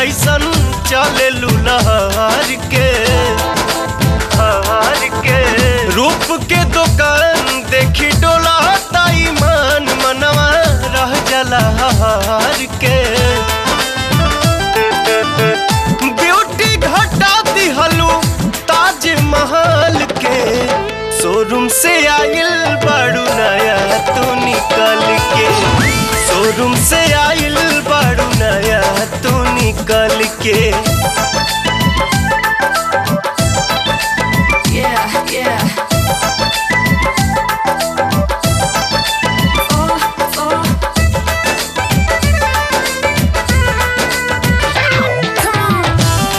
जैसन चले लुलहर के हार के रूप के दुकान देखी डोला ताई मान मनवा रह जला हार के ब्यूटी घटा दिहलू ताज महल के शोरूम से आइल बाड़ू नया तू निकल के शोरूम से आइल बाड़ू नया तू निकल के Yeah, yeah. Oh, oh. Come on.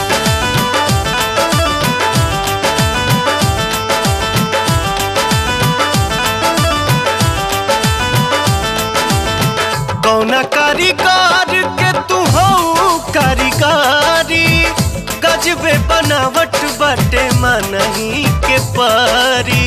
कौना कारीगर के तू हो कारीगारी गजबे बनावट बाटे मनही के पारी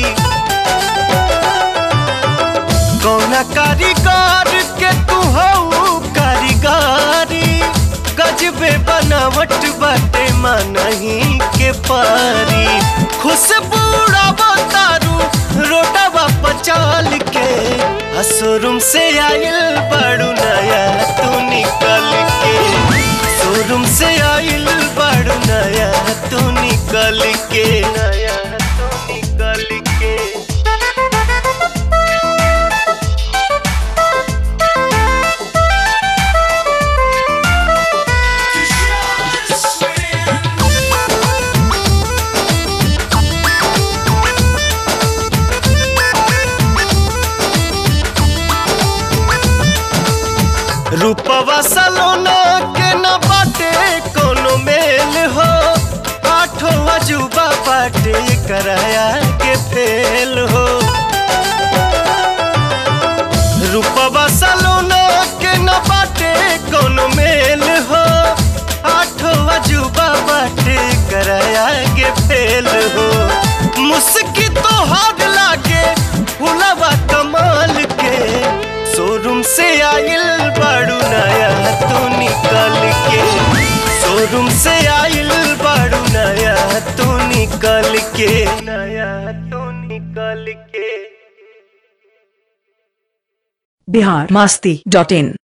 कौना कारीगर के तू हो कारीगारी गजबे बनावट बाटे मनही के पारी खुशबू तारू रोडवा पचाल के आ शोरूम से आइल बड़ू नया तू निकल के शोरूम से आइल बड़ू नया तू निकल के नया तू निकल के रूपवा सलोना के न बाटे कोनो मेल हो आठो अजूबा बाटे कराया के फेल हो रूपवा सलोना के न बाटे कोनो मेल हो आठो अजूबा बाटे कराया के फेल हो मुस्की तो हाथ लागे फुलवा कमाल के शोरूम से आइल बाड़ू नया तू निकल के शोरूम से आइल बाड़ू नया तू निकल के नया तू निकल के बिहार मस्ती डॉट इन